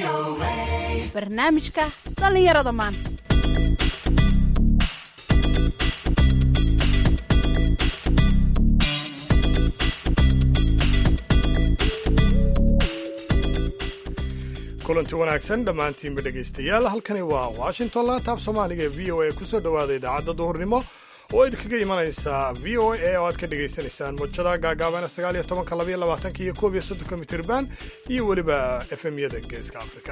barnaamijka dhallinyarada maanta kulanti wanaagsan dhammaantiinba dhegaystayaal halkani waa washington laantaaf soomaaliga ee v o a kusoo dhowaada idaacadda duhurnimo oo idinkaga imanaysa v o a oo aad ka dhagaysanaysaan mujada gaagaabana sagaal iyo tobanka labaiyo labaatanka iyo koob iyo soddonka mitirban iyo weliba efemyada geeska afrika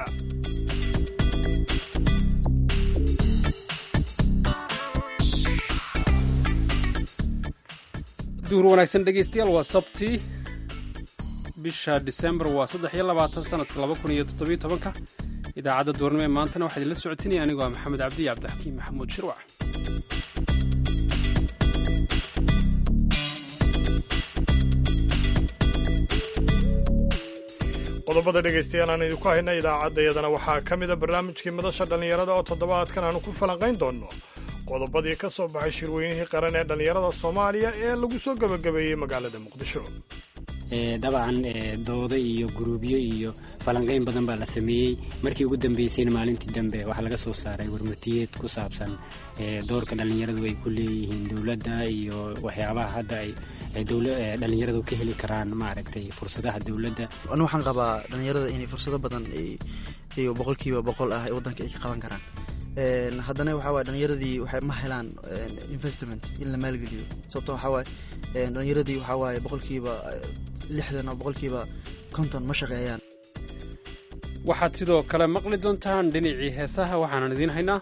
duhur wanaagsan dhegaystayaal waa sabti bisha disembar waa saddex iyo labaatan sanadka laba kun iyo toddobiyo tobanka idaacadda duurnimo ee maantana waxaa idinla socotinaya anigoo ah maxamed cabdiya cabdixakiim maxamuud shirwac qodobada dhegaystayaal aan idinku hayna idaacaddayadana waxaa ka mida barnaamijkii madasha dhallinyarada oo toddobaadkan aanu ku falanqayn doonno qodobadii ka soo baxay shirweynihii qaran ee dhallinyarada soomaaliya ee lagu soo gebagabeeyey magaalada muqdisho dabcan doodo iyo guruubyo iyo falanqayn badan baa la sameeyey markii ugu dambeysayna maalintii dambe waxaa laga soo saaray warmutiyeed ku saabsan doorka dhallinyaradu ay ku leeyihiin dowladda iyo waxyaabaha hadda ay dhallinyaradu ka heli karaan maaragtay fursadaha dowladda anu waxaan qabaa dhallinyarada inay fursado badan iyo boqolkiiba boqol ah waddanka ay ka qaban karaan haddana waxaa waye dhallinyaradii waxay ma helaan investment in la maalgeliyo sababto waxaa waaye dhallinyaradii waxaa waaye boqolkiiba lixdan oo boqolkiiba konton ma shaqeeyaan waxaad sidoo kale maqli doontaan dhinacii heesaha waxaanan idiin haynaa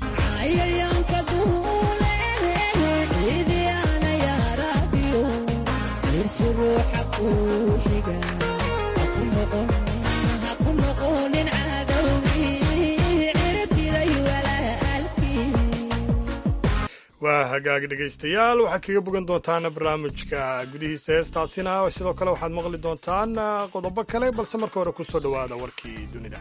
waa hagaag dhegaystayaal waxaad kaga bogan doontaan barnaamijka gudihiisa heestaasina sidoo kale waxaad maqli doontaan qodobo kale balse marka hore kusoo dhowaada warkii dunida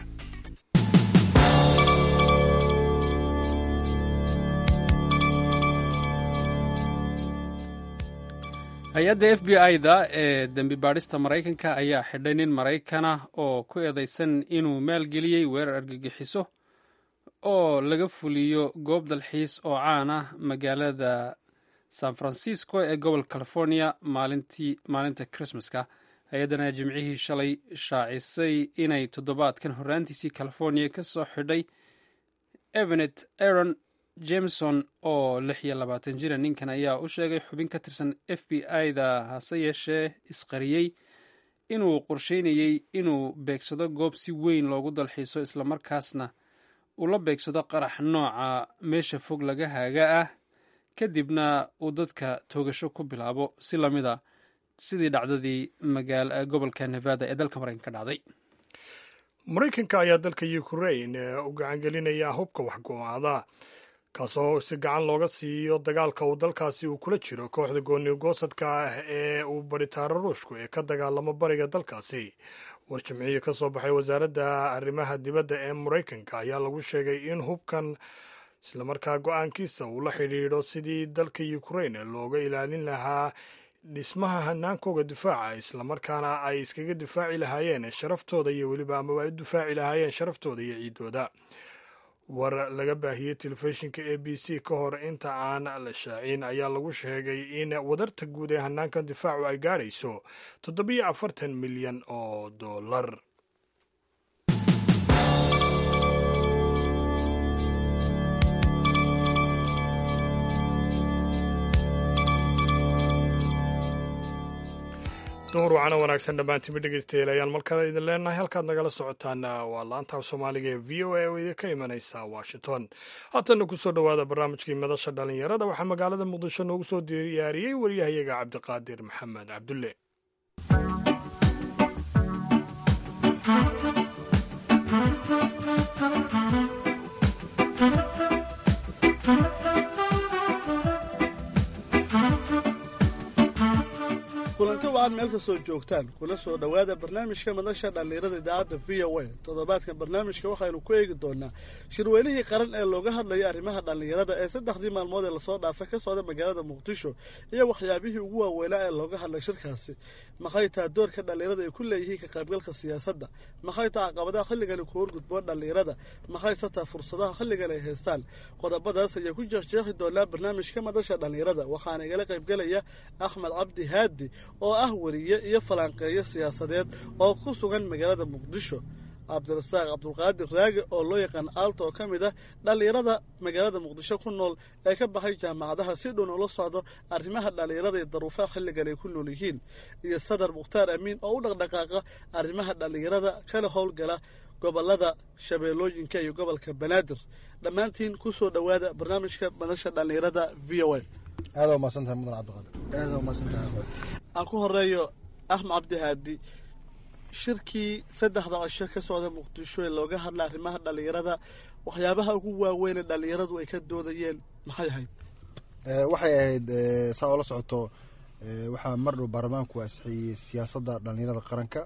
hay-adda f b i-da ee dembi baadhista maraykanka ayaa xidhay nin maraykana oo ku eedeysan inuu maalgeliyey weerar argagixiso oo laga fuliyo goob dalxiis oo caan ah magaalada san francisco ee gobolka california maalinta christmaska hay-addan ayaa jimcihii shalay shaacisay inay toddobaadkan horraantiisii california ka soo xidhay evenet aron jameson oo lix iyo labaatan jira ninkan ayaa u sheegay xubin ka tirsan f b i-da hase yeeshee isqariyey inuu qorsheynayey inuu beegsado goob si weyn loogu dalxiiso islamarkaasna uu la beegsado qarax nooca meesha fog laga haaga ah kadibna uu dadka toogasho ku bilaabo si lamida sidii dhacdadii gobolka nevada ee dalka maraykanka ka dhacday maraykanka ayaa dalka ukrain u gacangelinaya hubka waxgo-aada kaasoo si gacan looga siiyo dagaalka uu dalkaasi uu kula jiro kooxda goonigoosadka ah ee uu baritaaro ruushku ee ka dagaalamo bariga dalkaasi war jimciyo ka soo baxay wasaaradda arrimaha dibadda ee maraykanka ayaa lagu sheegay in hubkan islamarkaa go-aankiisa uu la xidhiidho sidii dalka ukrain looga ilaalin lahaa dhismaha hanaankooga difaaca islamarkaana ay iskaga difaaci lahaayeen sharaftooda iyo weliba amaba ay u difaaci lahaayeen sharaftooda iyo ciidooda war laga baahiyey telefishinka a b c ka hor inta aan la shaacin ayaa lagu sheegay in wadarta guud ee hanaankan difaacu ay gaadhayso toddobiyo afartan milyan oo dollar duhur wacana wanaagsan dhammaantiinba dhegaystayaal ayaan markaa idin leenahay halkaad nagala socotaan waa laantaaf soomaaliga ee v o a oo idinka imanaysa washington haatanna kusoo dhowaada barnaamijkii madasha dhallinyarada waxaa magaalada muqdisho noogu soo diyaariyey waryahayaga cabdiqaadir maxamed cabdulle kulanti wacan meel kastoo joogtaan kuna soo dhowaada barnaamijka madasha dhallinyarada idaacadda v o a toddobaadkan barnaamijka waxaynu ku eegi doonaa shirweynihii qaran ee looga hadlayay arrimaha dhallinyarada ee saddexdii maalmood ee lasoo dhaafay ka socda magaalada muqdisho iyo waxyaabihii ugu waaweynaa ee looga hadlay shirkaasi maxay taha doorka dhallinyarada ay ku leeyihiin ka qaybgalka siyaasadda maxay taha caqabadaha xilligani ku horgudboon dhallinyarada maxay se taha fursadaha xilligan ay haystaan qodobadaas ayaa ku jeexjeexi doonaa barnaamijka madasha dhallinyarada waxaana igala qaybgelaya axmed cabdi haadi oo ah weriye iyo falanqeeyo siyaasadeed oo ku sugan magaalada muqdisho cabdirasaaq cabdulqaadir raage oo loo yaqaan aalta oo ka mid ah dhallinyarada magaalada muqdisho ku nool ee ka baxay jaamacadaha si dhown ula socdo arrimaha dhallinyarada iyo daruufaha xilligan ay ku nool yihiin iyo sadar mukhtaar amiin oo u dhaqdhaqaaqa arrimaha dhallinyarada kala howlgala gobolada shabeellooyinka iyo gobolka banaadir dhammaantiin ku soo dhowaada barnaamijka madasha dhallinyarada v o a aada waa mahadsantahay mudan cabdiqaadir aada waa mahadsantahay aan ku horeeyo axmed cabdi haadi shirkii saddexda cisho ka socda muqdisho ee looga hadla arrimaha dhallinyarada waxyaabaha ugu waaweyn ee dhallinyaradu ay ka doodayeen maxay ahayd waxay ahayd saa oo la socoto waxaa mar dhow baarlamaanku asixiyey siyaasadda dhallinyarada qaranka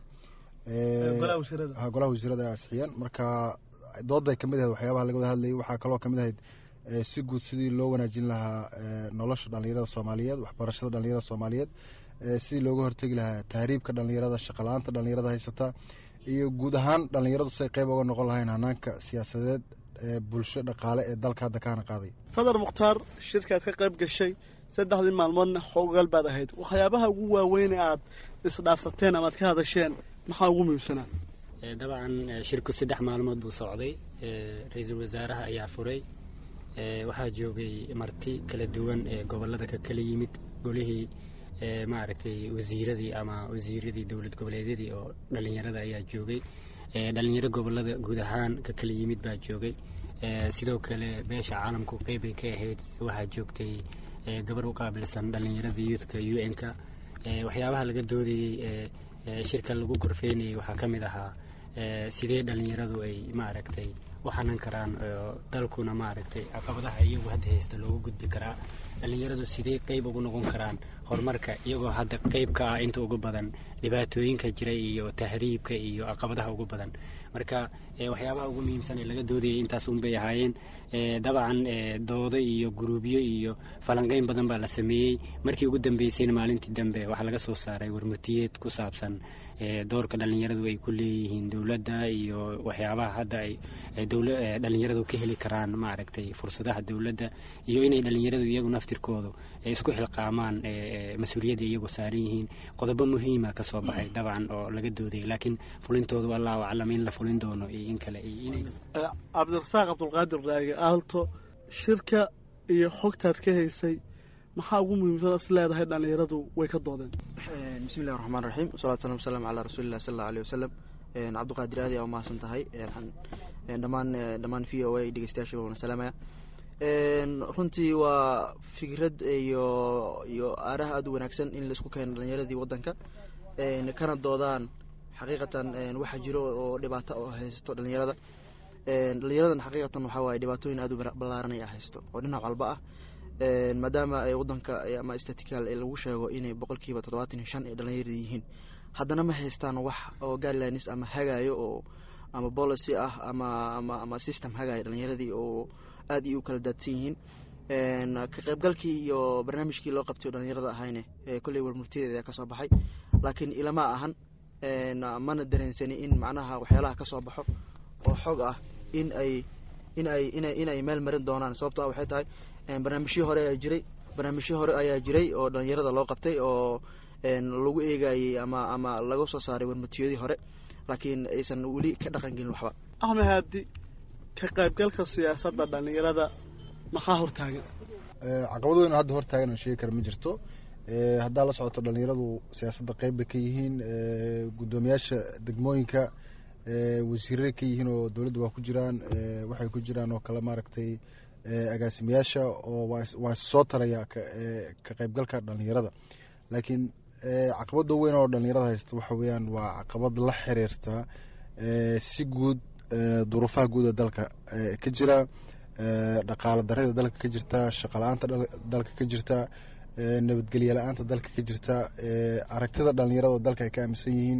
golaha wasiirada golaha wasiirada ay asixiyeen marka dooday kamid ahayd waxyaabaha laga wada hadlayay waxaa kaloo kamid ahayd si guud sidii loo wanaajin lahaa nolosha dhallinyarada soomaaliyeed waxbarashada dhallinyarada soomaaliyeed sidii looga hortegi lahaa tahriibka dhallinyarada shaqala-aanta dhallinyarada haysata iyo guud ahaan dhallinyaradu siay qeyb oga noqon lahayn hanaanka siyaasadeed ee bulsho dhaqaale ee dalka hadda kaana qaaday sadar mukhtaar shirkaad ka qayb gashay saddexdii maalmoodna xoogaal baad ahayd waxyaabaha ugu waaweyn ee aad isdhaafsateen ama aad ka hadasheen maxaa ugu muhiimsanaa dabcan shirku saddex maalmood buu socday ra-iisul wasaaraha ayaa furay waxaa joogay marti kala duwan ee gobolada ka kala yimid golihii maaragtay wasiiradii ama wasiiradii dowlad goboleedyadii oo dhallinyarada ayaa joogay dhalinyaro gobolada guud ahaan ka kala yimid baa joogay sidoo kale beesha caalamku qeybbay ka ahayd waxaa joogtay gabar u qaabilsan dhallinyarada youthka u n-ka waxyaabaha laga doodayey shirka lagu korfeynayay waxaa ka mid ahaa sidee dhallinyaradu ay maaragtay u xanan karaan dalkuna maaragtay caqabadaha iyagu hadda haysta loogu gudbi karaa dhallinyaradu sidee qeyb ugu noqon karaan horumarka iyagoo hadda qeyb ka ah inta ugu badan dhibaatooyinka jira iyo tahriibka iyo caqabadaha ugu badan marka waxyaabaha ugu muhiimsan ee laga doodayay intaas unbay ahaayeen dabcan doodo iyo guruubyo iyo falanqeyn badan baa la sameeyey markii ugu dambeysayna maalintii dambe waxaa laga soo saaray warmurtiyeed ku saabsan doorka dhallinyaradu ay ku leeyihiin dowladda iyo waxyaabaha hadda ay dhallinyaradu ka heli karaan maaragtay fursadaha dowladda iyo inay dhallinyaradu iyagu naftirkoodu isku xilqaamaan mas-uuliyadda iyagu saaran yihiin qodobo muhiima ka soo baxay dabcan oo laga doodayay laakiin fulintoodu allahu aclam in la fulin doono iyo in kale cabdirasaaq cabdulqaadir raage aalto shirka iyo xogtaad ka haysay maxaa ugu muhiimsan is leedahay dhallinyaradu way ka doodeen bismi illahi raxmaan raxiim wasalatu salam wasalam calaa rasuulilah sal allau aleyh wasalam cabdiqaadir aadi aa umahadsan tahay dhammaan dhammaan v o a dhegeystayaasha waana salaamaya runtii waa fikrad iyo iyo aaraha aada u wanaagsan in laisku keeno dhalinyaradii waddanka kana doodaan xaqiiqatan waxa jiro oo dhibaato oo haysto dhalinyarada dhalinyaradan xaqiiqatan waxaa waaye dhibaatooyin aada u ballaaran ayaa haysto oo dhinac walba ah maadaama wadanka ama statical lagu sheego inay boqolkiiba toddobaatan iyo shan ay dhalinyarada yihiin haddana ma haystaan wax oo guidelines ama hagaayo oo ama policy ah ama ama ama system hagaayo dhalinyaradii oo aada iyo u kala daadsan yihiin ka qaybgalkii iyo barnaamijkii loo qabtay oo dhalinyarada ahayne kolley warmurtiyadeeda ayaa kasoo baxay laakiin ilama ahan mana dareensani in macnaha waxyaalaha ka soo baxo oo xog ah in ay in ay ina in ay meel marin doonaan sababto ah waxay tahay barnaamijyo hore ayaa jiray barnaamijyo hore ayaa jiray oo dhalinyarada loo qabtay oo lagu eegayey ama ama laga soo saaray warmutiyadii hore laakiin aysan weli ka dhaqan gelin waxba axmed haadi ka qaybgalka siyaasadda dhallinyarada maxaa hortaagan caqabad weyn oo hadda hortaagan aan sheegi kara ma jirto haddaa la socoto dhalinyaradu siyaasadda qeyb bay ka yihiin guddoomiyaasha degmooyinka wasiirray ka yihiin oo dowladda waa ku jiraan waxay ku jiraan oo kale maaragtay agaasimayaasha oo waa soo taraya ka qaybgalka dhalinyarada laakiin caqabada weyn oo dhalinyarada haysta waxa weeyaan waa caqabad la xiriirta si guud duruufaha guud ee dalka ka jira dhaqaala darida dalka ka jirta shaqala-aanta dalka ka jirta nabadgelye la-aanta dalka ka jirta aragtida dhalinyarada oo dalka ay ka aaminsan yihiin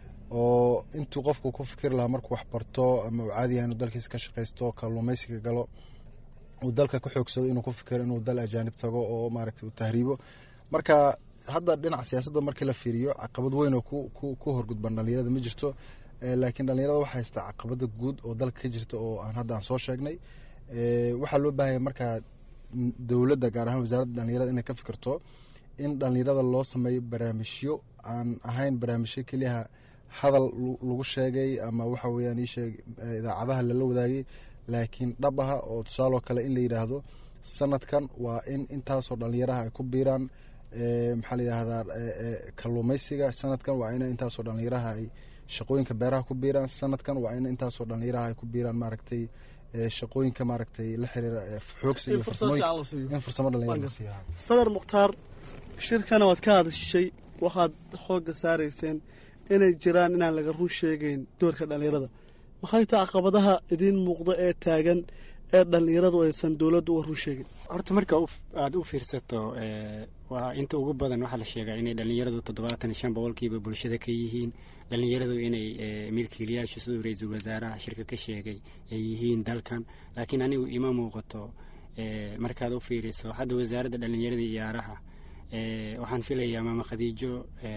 oo intuu qofku ku fikiri lahaa markuu wax barto ama uu caadi yahay inuu dalkiisa ka shaqaysto kalluumeysiga galo uu dalka ka xoogsado inuu ku fikiro inuu dal ajaanib tago oo maaragtay uu tahriibo marka hadda dhinaca siyaasadda markii la fiiriyo caqabad weyn oo ku horgudban dhalinyarada ma jirto laakiin dhalinyarada waxaa haystaa caqabada guud oo dalka ka jirta oo aan hadda aan soo sheegnay waxaa loo baahanya markaa dowladda gaar ahaan wasaaradda dhalinyarada inay ka fikirto in dhalinyarada loo sameeyo barnaamijyo aan ahayn barnaamijyo keliyaha hadal lagu sheegay ama waxa weyaan iisheeg idaacadaha lala wadaagay laakiin dhab aha oo tusaaloo kale in la yidhaahdo sanadkan waa in intaasoo dhalinyaraha ay ku biiraan maxaa la yidhaahdaa kalluumeysiga sanadkan waa in intaasoo dhalinyaraha ay shaqooyinka beeraha ku biiraan sanadkan waa in intaasoo dhalinyaraha ay ku biiraan maaragtay shaqooyinka maaragtay la xiriira xoogsi iyo in fursamo dhalinyara la siiya sadar mukhtaar shirkana waad ka hadashay waxaad xoogga saarayseen inay jiraan inaan laga run sheegeyn doorka dhalinyarada maxay taa caqabadaha idiin muuqda ee taagan ee dhalinyaradu aysan dowladdu uga run sheegin horta marka aada u fiirsato waa inta ugu badan waxaa la sheegaa inay dhalinyaradu toddobaatan iyo shan boqolkiiba bulshada ka yihiin dhalinyaradu inay milkiilayaashu siduu ra-iisul wasaaraha shirka ka sheegay ay yihiin dalkan laakiin anigu ima muuqato markaad u fiiriso hadda wasaaradda dhalinyarada iyo ciyaaraha waxaan filayaa maama khadiijo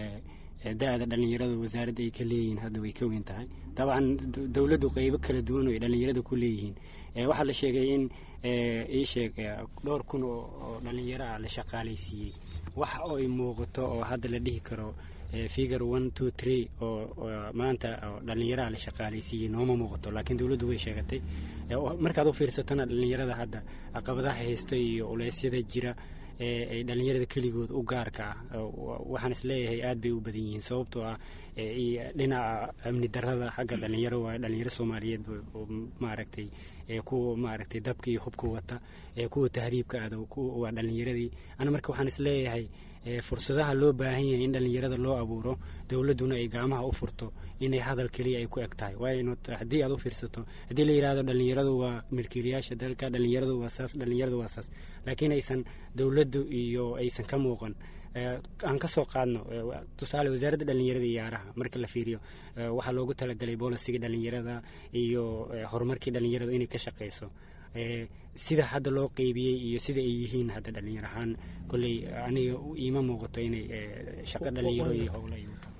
da-da dhalinyaradu wasaaradda ay ka leeyihiin hadda way ka weyn tahay dabcan dowladdu qeybo kala duwan oo ay dhalinyarada ku leeyihiin waxaa la sheegay in ii sheeg dhowr kun oo dhalinyaro ah la shaqaalaysiiyey wax oo ay muuqato oo hadda la dhihi karo figure one two three oo maanta dhalinyaraha la shaqaalaysiiyey nooma muuqato laakiin dowladdu way sheegatay markaad u fiirsatona dhalinyarada hadda caqabadaha haysta iyo uleysyada jira ay dhalinyarada keligood u gaarka ah waxaan isleeyahay aad bay u badan yihiin sababtoo ah dhinaca amni darada xagga dhalinyaro waa dhalinyaro soomaaliyeed maaragtay kuwa maaragtay dabka iyo hubka wata kuwa tahriibka aada waa dhalinyaradii ana marka waxaan isleeyahay fursadaha loo baahan yahay in dhalinyarada loo abuuro dowladduna ay gacmaha u furto inay hadal keliya ay ku eg tahay waayo haddii aad u fiirsato haddii la yidhahdo dhalinyaradu waa milkiilayaasha dalka dhalinyaradu waa saas dhalinyaradu waa saas laakiin aysan dowladdu iyo aysan ka muuqan aan ka soo qaadno tusaale wasaaradda dhalinyarada iyo ciyaaraha marka la fiiriyo waxaa loogu talagalay boolisiga dhalinyarada iyo horumarkii dhalinyaradu inay ka shaqeyso sida hadda loo qeybiyey iyo sida ay yihiin hadda dhalinyar ahaan kolley aniga iima muuqato inay shaqo dhalinyaro iyo howla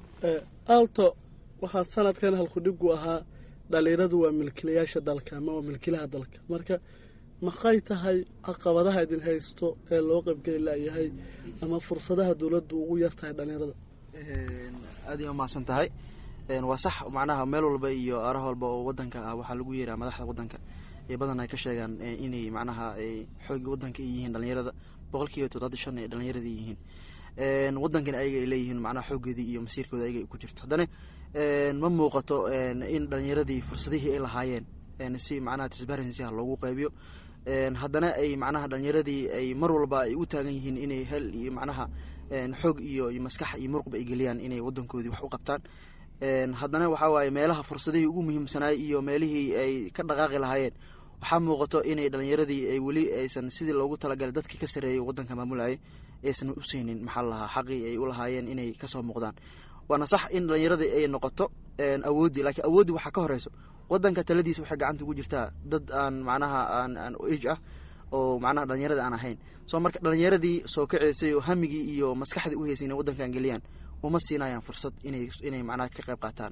alto waxaa sanadkan halkudhigu ahaa dhalinyaradu waa milkilayaasha dalka ama waa milkilaha dalka marka maxay tahay caqabadaha idin haysto ee loo qaybgeli layahay ama fursadaha dowladdu ugu yar tahay dhalinyarada aad ay umahadsan tahay waa sax macnaha meel walba iyo aaraha walba oo wadanka ah waxaa lagu yeeraa madaxda wadanka ee badan ay ka sheegaan inay macnaha xooggii wadanka ay yihiin dhalinyarada boqolkiiba toddobaatan shan ay dhalinyarada yihiin wadankana ayaga ay leeyihiin macnaha xooggeedii iyo masiirkooda ayaga ay ku jirto haddana ma muuqato in dhalinyaradii fursadihii ay lahaayeen si macnaha transparency ah loogu qaybiyo haddana ay macnaha dhalinyaradii ay mar walba ay u taagan yihiin inay hel iyo macnaha xoog iyo maskax iyo muruqba ay geliyaan inay wadankoodii wax u qabtaan haddana waxaa waaye meelaha fursadihii ugu muhiimsanaay iyo meelihii ay ka dhaqaaqi lahaayeen waxaa muuqato inay dhalinyaradii ay weli aysan sidii loogu talagalay dadkii ka sareeyay wadanka maamulayay aysan u siinin maxaa lahaa xaqii ay u lahaayeen inay kasoo muuqdaan waana sax in dhalinyaradii ay noqoto awooddii laakiin awooddii waxaa ka horeyso wadanka taladiisa waxay gacanta ugu jirtaa dad aan macnaha aan aan age ah oo macnaha dhalinyarada aan ahayn soo marka dhalinyaradii soo kaceysay oo hamigii iyo maskaxdii u heysay inay wadankan geliyaan uma siinayaan fursad inay inay macnaha ka qayb qaataan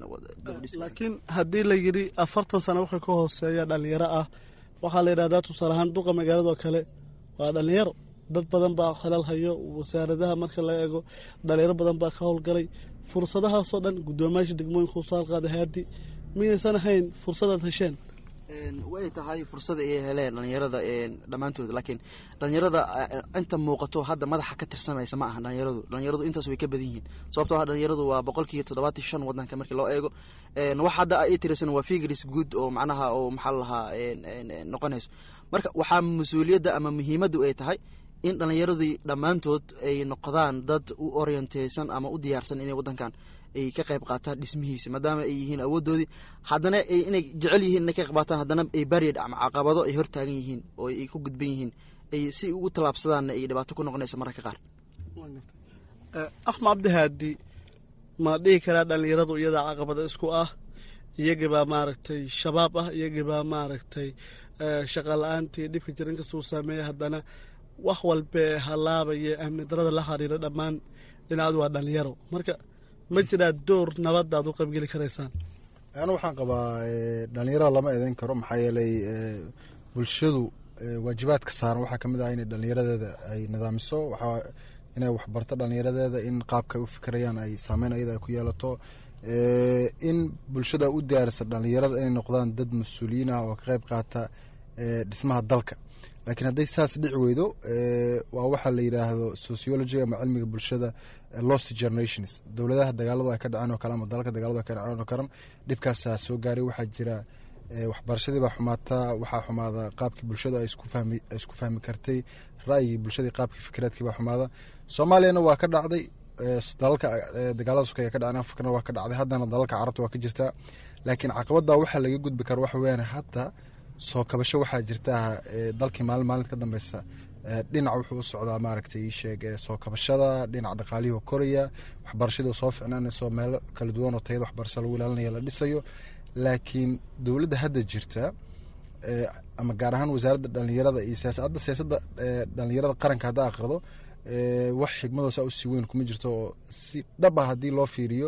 laakiin haddii la yidhi afartan sano waxay ka hooseeya dhalinyaro ah waxaa la yidhahdaa tusaale ahaan duqa magaaladoo kale waa dhalinyaro dad badan baa khalal hayo wasaaradaha marka la eego dhalinyaro badan baa ka howlgalay fursadahaasoo dhan guddoomiyaasha degmooyinka usaal qaada haadi miyaysan ahayn fursadaad hesheen way tahay fursada ay heleen dhalinyarada dhammaantood laakiin dhalinyarada inta muuqato hadda madaxa ka tirsamaysa ma aha dhalinyaradu dhalinyaradu intaas way ka badan yihiin sababtoo ah dhalinyaradu waa boqolkiiba toddobaatan shan wadanka markii loo eego wax hadda ay tirsan waa figris good oo macnaha oo maxaa lahaa noqonayso marka waxaa mas-uuliyadda ama muhiimaddu ay tahay in dhalinyaradii dhammaantood ay noqdaan dad u orienteysan ama u diyaarsan inay wadankan ay ka qayb qaataan dhismihiisa maadaama ay yihiin awoodoodii haddana inay jecel yihiin inay ka qayb qaataan haddana ay baryad ama caqabado ay hortaagan yihiin oo ay ku gudban yihiin ay si ugu tallaabsadaanna ay dhibaato ku noqonaysa mararka qaar axmed cabdihaadi ma dhihi karaa dhallinyaradu iyadaa caqabada isku ah iyagibaa maaragtay shabaab ah iyagibaa maaragtay shaqa la-aantii dhibka jira inkastuu saameeya haddana wax walbee halaabaya amni darada la xiriira dhammaan dhinacdu waa dhallinyaro marka ma jiraa door nabadda aad u qaybgeli karaysaan anu waxaan qabaa dhalinyarada lama eedeyn karo maxaa yeelay bulshadu waajibaadka saaran waxaa kamid ah inay dhalinyaradeeda ay nidaamiso waxaa inay waxbarto dhalinyaradeeda in qaabka ay u fikirayaan ay saameyn ayada ay ku yeelato in bulshada u diyaarisa dhalinyarada inay noqdaan dad mas-uuliyiin ah oo ka qeyb qaata dhismaha dalka laakiin hadday saas dhici weydo waa waxaa la yidhaahdo sociology ama cilmiga bulshada lost generations dowladaha dagaaladu ay ka dhaceen oo kale ama dalalka dagaaladu ay ka dhaceen oo kale dhibkaasaa soo gaaray waxaa jira waxbarashadii baa xumaata waxaa xumaada qaabkii bulshada ay isku fahmi kartay ra'yigii bulshadii qaabkii fikraadkii baa xumaada soomaaliyana waa ka dhacday dalalka dagaalada sukaya ka dhaceen afrikana waa ka dhacday haddana dalalka carabta waa ka jirtaa laakiin caqabada waxaa laga gudbi kara waxa weyaan hadda soo kabasho waxaa jirta dalkii maalin maalinta ka dambeysa dhinac wuxuu u socdaa maaragtay sheeg soo kabashada dhinac dhaqaalihii oo koraya waxbarashadii soo ficnaanayso meelo kala duwan oo tayada waxbarasho lagu ilaalinaya la dhisayo laakiin dowladda hadda jirta ama gaar ahaan wasaaradda dhalinyarada iyo siyaasadda siyaasadda dhalinyarada qaranka hadda aqrido wax xigmadoosa usii weyn kuma jirto oo si dhab ah haddii loo fiiriyo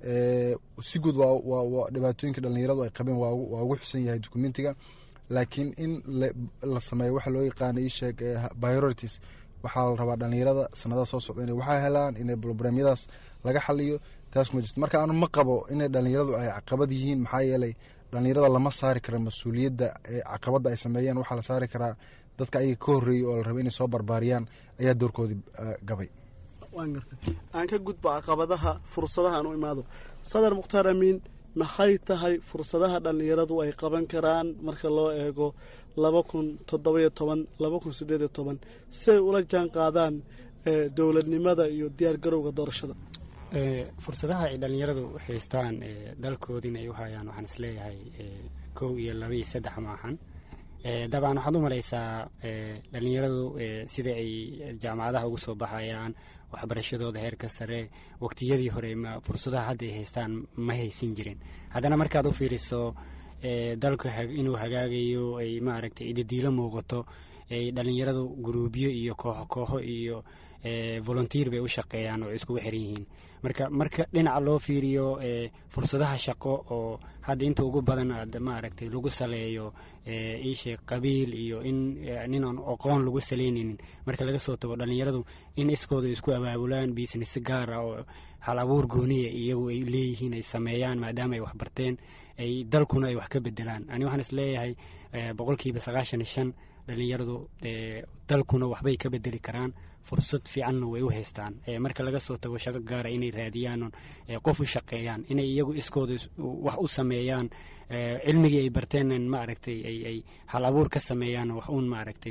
si guud waa dhibaatooyinka dhalinyaradu ay qabeen waa ugu xusan yahay documentiga laakiin in la sameeyo waxa loo yaqaana isheeg priorities waxaa la rabaa dhalinyarada sanadaha soo socda inay waxaa helaan inay brobramyadaas laga xaliyo taas kuma jirto marka anu ma qabo inay dhalinyaradu ay caqabad yihiin maxaa yeelay dhalinyarada lama saari kara mas-uuliyadda caqabadda ay sameeyaan waxaa la saari karaa dadka ayaga ka horreeyey oo la raba inay soo barbaariyaan ayaa doorkoodii gabay waan gartay aan ka gudbo caqabadaha fursadaha aan u imaado sadar mukhtaar amiin maxay tahay fursadaha dhallinyaradu ay qaban karaan marka loo eego laba kun toddobayo toban laba kun siddeed iyo toban si ay ula jaan qaadaan dowladnimada iyo diyaar garowga doorashada fursadaha ay dhallinyaradu haystaan dalkoodii in ay u hayaan waxaan isleeyahay kow iyo laba iyo saddex maahan dabcan waxaad u malaysaa dhallinyaradu sida ay jaamacadaha ugu soo baxayaan waxbarashadooda heerka sare waqtiyadii hore fursadaha hadda ay haystaan ma haysan jirin haddana markaad u fiiriso dalku inuu hagaagayo ay maaragtay idadiilo muuqato ay dhallinyaradu guruubyo iyo kooxo kooxo iyo volunteer bay u shaqeeyaan oo iskugu xiran yihiin marka marka dhinaca loo fiiriyo fursadaha shaqo oo hadda inta ugu badan aad maaragtay lagu saleeyo iisheeg qabiil iyo in nin aan aqoon lagu saleynaynin marka laga soo tago dhallinyaradu in iskooda isku abaabulaan business gaar ah oo hal abuur gooniya iyagu ay leeyihiin ay sameeyaan maadaama ay waxbarteen ay dalkuna ay wax ka bedelaan ani waxaan isleeyahay boqolkiiba sagaashan iyo shan dhallinyaradu dalkuna waxbay ka bedeli karaan fursad fiicanna way u haystaan marka laga soo tago shaqo gaara inay raadiyaan qof u shaqeeyaan inay iyagu iskooda wax u sameeyaan cilmigii ay barteen maaragtay ay hal abuur ka sameeyaan wax uun maaragtay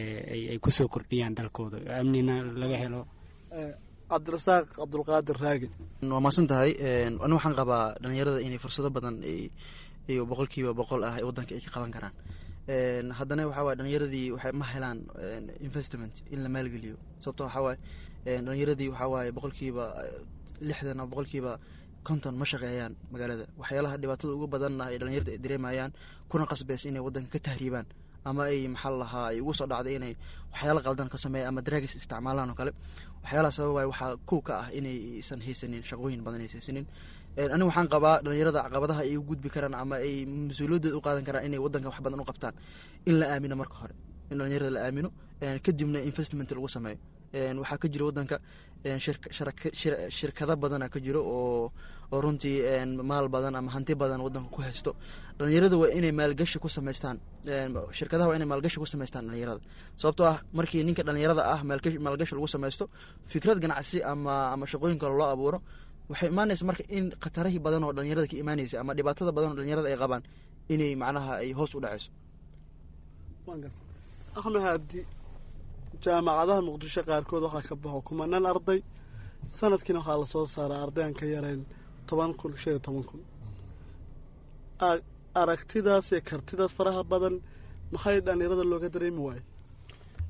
ay kusoo kordhiyaan dalkooda amnina laga helo cabdirasaaq cabdulqaadir raagi waa maasan tahay ani waxaan qabaa dhalinyarada inay fursado badan iyo boqolkiiba boqol ah wadanka ay ka qaban karaan haddana waxaa waye dhalinyaradii waxay ma helaan investment in la maalgeliyo sababto waxaa waaye dhalinyaradii waxaa waaye boqolkiiba lixdan ama boqolkiiba konton ma shaqeeyaan magaalada waxyaalaha dhibaatada ugu badanna ay dhalinyarada ay dareemayaan kuna qasbeys inay wadanka ka tahriibaan ama ay maxaa lahaa ay ugu soo dhacday inay waxyaala qaldan ka sameeya ama dragis isticmaalaan oo kale waxyaalaha sababay waxaa kow ka ah inaysan haysanin shaqooyin badan aysan haysanin anigu waxaan qabaa dhalinyarada caqabadaha ay u gudbi karaan ama ay mas-uuliyadooda u qaadan karaan inay wadanka wax badan u qabtaan in la aamino marka hore in dhalinyarada la aamino kadibna investment lagu sameeyo waxaa ka jira wadanka shirkado badana ka jiro oo oo runtii maal badan ama hanti badan wadanka ku haysto dhalinyarada waa inay maalgashi ku samaystaan shirkadaha waa inay maalgashi ku samaystaan dhalinyarada sababtoo ah markii ninka dhalinyarada ah maalgashi lagu samaysto fikrad ganacsi ama ama shaqooyin kale loo abuuro waxay imaanaysa marka in khatarahii badan oo dhalinyarada ka imaanaysa ama dhibaatada badan oo dhalinyarada ay qabaan inay macnaha ay hoos u dhaceyso axmed haadi jaamacadaha muqdisho qaarkood waxaa ka baxo kumanaan arday sanadkiina waxaa lasoo saaraa arday aan ka yarayn toban kun shan iyo toban kun aragtidaas iyo kartidaas faraha badan maxay dhalinyarada looga dareemi waaye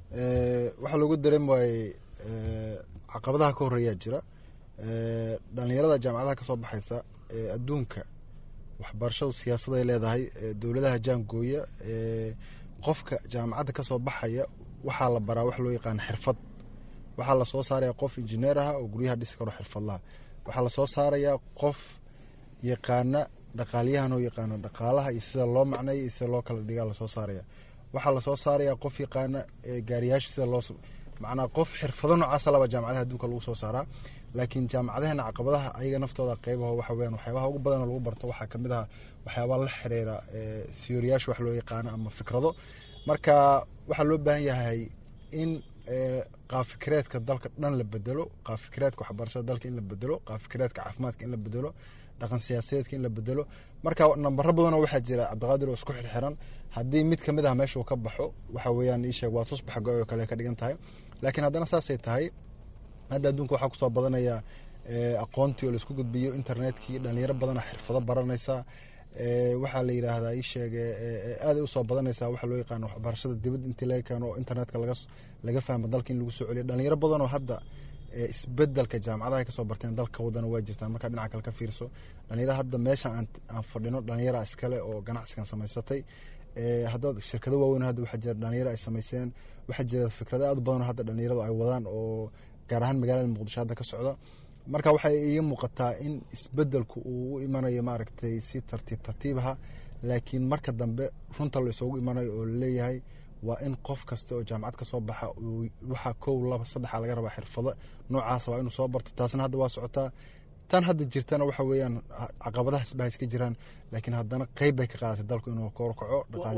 waxaa loogu dareemi waayey caqabadaha ka horeeyaa jira dhalinyarada jaamacadaha kasoo baxaysa adduunka waxbarashadu siyaasaday leedahay dowladaha jaangooya qofka jaamacadda kasoo baxaya waxaa la baraa wax loo yaqaana xirfad waxaa lasoo saaraya qof injineer ah oo guryaha dhisi karo xirfadlaha waxaa lasoo saarayaa qof yaqaana dhaqaalyahan oo yaqaano dhaqaalaha iyo sida loo macneeya iyo sida loo kala dhigaa lasoo saaraya waxaa lasoo saaraya qof yaqaana gaariyaasha sida loo macnaa qof xirfado noocaasa laba jaamacadaha adduunka lagu soo saaraa laakiin jaamacadaheena caqabadaha ayaga naftooda qeybaho waxa weyaan waxyaabaha ugu badanoo lagu barto waxaa kamid aha waxyaabaa la xiriira siyooriyaasha wax loo yaqaano ama fikrado marka waxaa loo baahan yahay in qaafikireedka dalka dhan la bedelo qaafikireedka waxbarashada dalka in la bedelo qaafikireedka caafimaadka in la bedelo dhaqan siyaasadeedka in la bedelo marka nambaro badanoo waxaa jira cabdiqaadir oo isku xirxiran haddii mid kamid ah meeshuu ka baxo waxa weeyaan iisheeg waa tusbax go oo kale ka dhigan tahay laakiin haddana saasay tahay hadda adduunka waxaa kusoo badanaya aqoontii oo laisku gudbiyo internetkii dhalinyaro badana xirfado baranaysa waxaa la yiraahdaa isheege aaday usoo badanaysa waxaa loo yaqaano waxbarashada dibad intii laga keeno oo internetka laga fahmo dalka in lagu soo celiyo dhalinyaro badanoo hadda isbedelka jaamacadaha kasoo barteen dalka wadana waa jirtaan markaa dhinaca kale ka fiirso dhalinyaro hadda meeshan aan fadhino dhalinyara iskale oo ganacsigan samaysatay hadda shirkado waaweyn hadda waxaa jira dhalinyaro ay samayseen waxaa jira fikrado aad u badanoo hadda dhalinyaradu ay wadaan oo gaar ahaan magaalada muqdisho hadda ka socda marka waxay iga muuqataa in isbedelku uu u imanayo maaragtay si tartiib tartiibaha laakiin marka dambe runta la isugu imanayo oo laleeyahay waa in qof kasta oo jaamacad ka soo baxa waxaa kow laba saddexa laga rabaa xirfado noocaasa waa inuu soo barto taasna hadda waa socotaa tan hadda jirtana waxa weeyaan caqabadahaas ba iska jiraan laakiin haddana qeyb bay ka qaadatay dalku inuu korkaco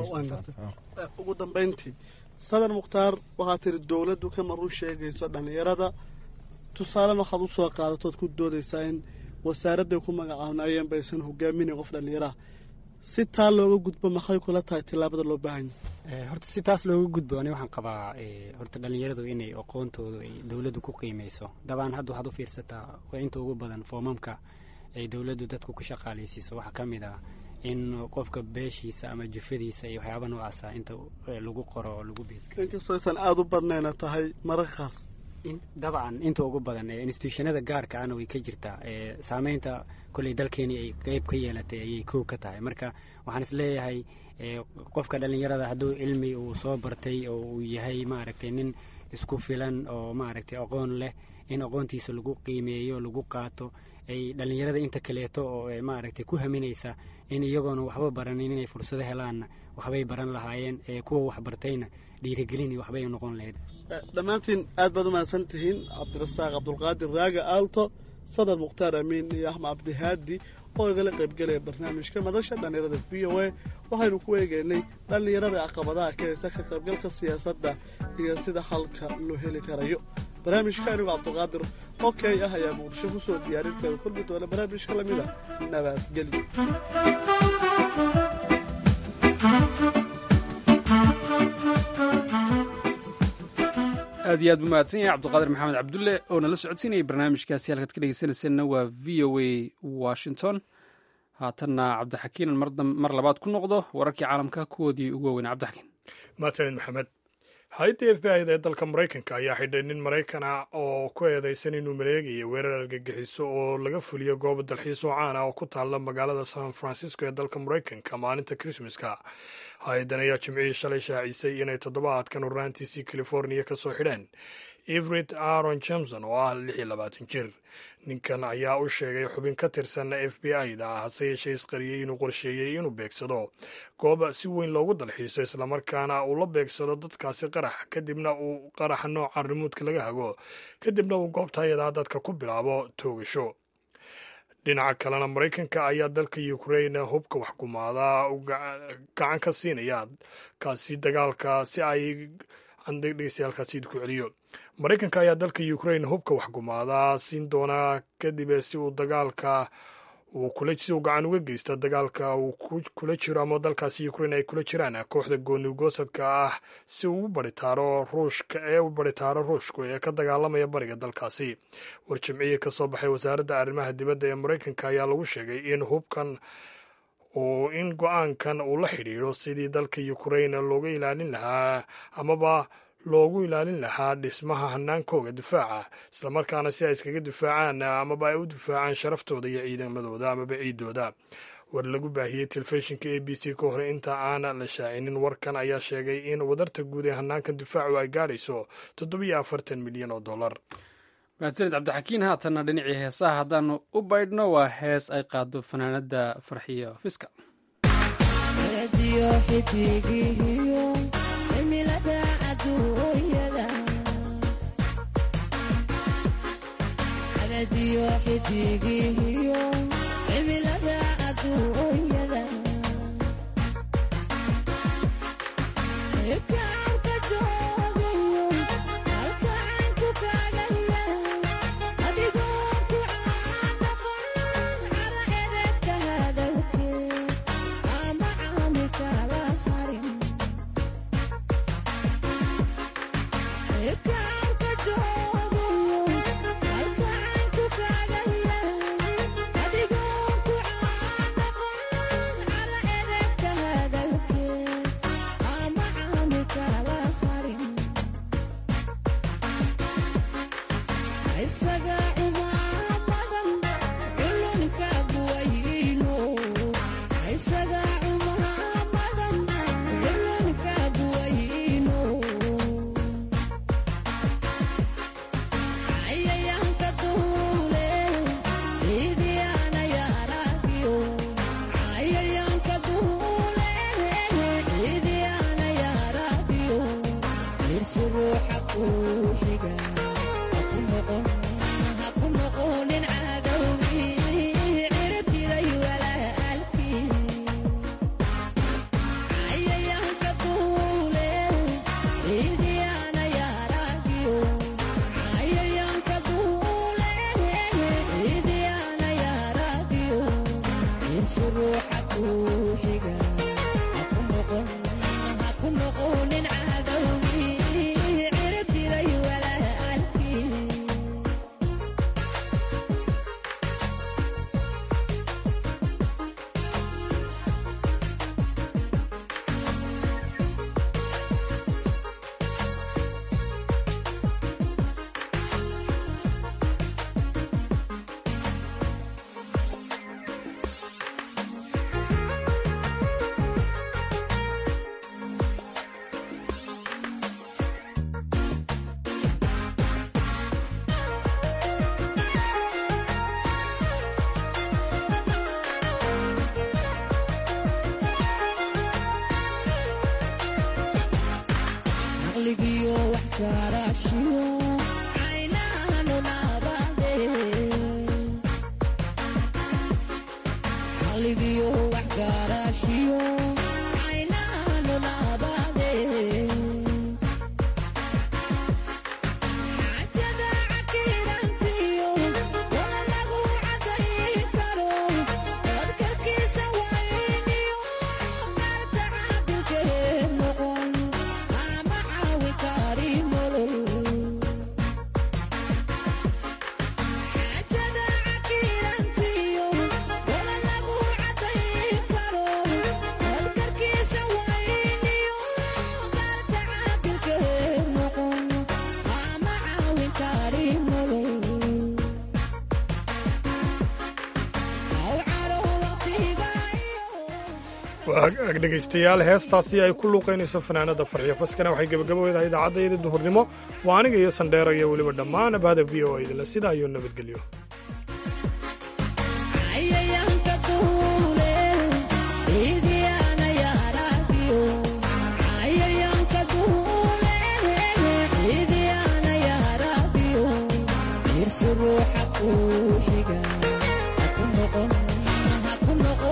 ugu dambeyntii sadan mukhtaar waxaa tiri dowladdu kama run sheegayso dhalinyarada tusaalena waxaad usoo qaadatood ku doodaysaa in wasaaradday ku magacaabnaayeen baysan hogaaminayn qof dhallinyaraha si taa looga gudbo maxay kula tahay tillaabada loo baahan yahay horta si taas looga gudbo ani waxaan qabaa horta dhallinyaradu inay aqoontoodu ay dowladdu ku qiimeyso dabcan hadda waxaad u fiirsataa waa inta ugu badan foomamka ay dowladdu dadku ku shaqaalaysiiso waxaa ka mid ah in qofka beeshiisa ama jufadiisa iyo waxyaaba noocaasa inta lagu qoro oo lagu bees inkastoo aysan aada u badnayna tahay mararka qaar dabcan inta ugu badan institutionada gaarka ana way ka jirtaa saameynta kolley dalkeeni ay qeyb ka yeelatay ayay kow ka tahay marka waxaan is leeyahay qofka dhallinyarada hadduu cilmi uu soo bartay oo uu yahay maaragtay nin isku filan oo maaragtay aqoon leh in aqoontiisa lagu qiimeeyo lagu qaato ay dhallinyarada inta kaleeto oo maaragtay ku haminaysa in iyagoona waxba baranin inay fursado helaanna waxbay baran lahaayeen kuwa waxbartayna dhiirigelin waxbay noqon lahayd dhammaantiin aad baad u mahadsan tihiin cabdirasaaq cabdulqaadir raaga aalto sadar mukhtaar amiin iyo axmed cabdihaadi oo igala qaybgelaya barnaamijka madasha dhallinyarada v o a waxaynu ku eegaynay dhallinyarada caqabadaha ka haysta ka qaybgalka siyaasadda iyo sida halka loo heli karayo barnaamijka anigu cabdulqaadir oo key ah ayaa muqdisho ku soo diyaarinteeda kulmi doona barnaamijka lamid a nabadgelyo aad iyo aad buu mahadsan yahay cabduqaadir maxamed cabdulle oo nala socodsiinayay barnaamijkaasi halkaad ka dhegeysanayseena waa v o a washington haatanna cabdixakiinan mar labaad ku noqdo wararkii caalamka kuwoodii ugu waaweyn cabdixakiin mahadsanid maxamed hay-adda f b i da ee dalka maraykanka ayaa xidhay nin maraykan ah oo ku eedeysan inuu maleegayo weerar argagixiso oo laga fuliyo gooba dalxiis oo caan ah oo ku taalla magaalada san francisco ee dalka maraykanka maalinta krismaska hay-addan ayaa jimcihii shalay shaacisay inay toddobaadkan horraantiisii californiya ka soo xidheen everett aaron jameson oo ah lix iyo labaatan jir ninkan ayaa u sheegay xubin ka tirsan f b i da hase yeeshee isqariyey inuu qorsheeyey inuu beegsado goob si weyn loogu dalxiiso islamarkaana uu la beegsado dadkaasi qarax kadibna uu qaraxa nooca rimuudka laga hago kadibna uu goobta ayadaa dadka ku bilaabo toogasho dhinaca kalena maraykanka ayaa dalka ukrain hubka waxkumaada gacan ka siinaya kaasi dagaalka si ay dhegeystayaaalkaasi idinku celiyo maraykanka ayaa dalka ukrain hubka waxgumaada siin doonaa kadib si uu dagaalka si uu gacan uga geysta dagaalka uu kula jiro ama dalkaasi ukrain ay kula jiraan kooxda goonigoosadka ah si uu u baritaaro ruushka ee u baritaaro ruushku ee ka dagaalamaya bariga dalkaasi war jimcihii ka soo baxay wasaaradda arrimaha dibadda ee maraykanka ayaa lagu sheegay in hubkan oo in go-aankan uu la xidhiidho sidii dalka ukrain looga ilaalin lahaa amaba loogu ilaalin lahaa dhismaha hanaankooga difaaca islamarkaana si ay iskaga difaacaan amaba ay u difaacaan sharaftooda iyo ciidamadooda amaba ciidooda war lagu baahiyey telefishinka a b c ka hore inta aan la shaacinin warkan ayaa sheegay in wadarta guud ee hanaanka difaacu ay gaadhayso toddobiyo afartan milyan oo dollar mahadsanid cabdixakiin haatanna dhinacii heesaha haddaanu u baydhno waa hees ay qaado fanaanada farxiyo fiska dhegaystayaal heestaasi ay ku luuqaynayso fanaanada farxiyo faskana waxay gebagaboedahay idaacaddaiyada duhurnimo waa aniga iyo sandheero iyo weliba dhammaan abahda v o idinle sidaa iyo nabadgelyo ruuxa ku xiga ha ku noqon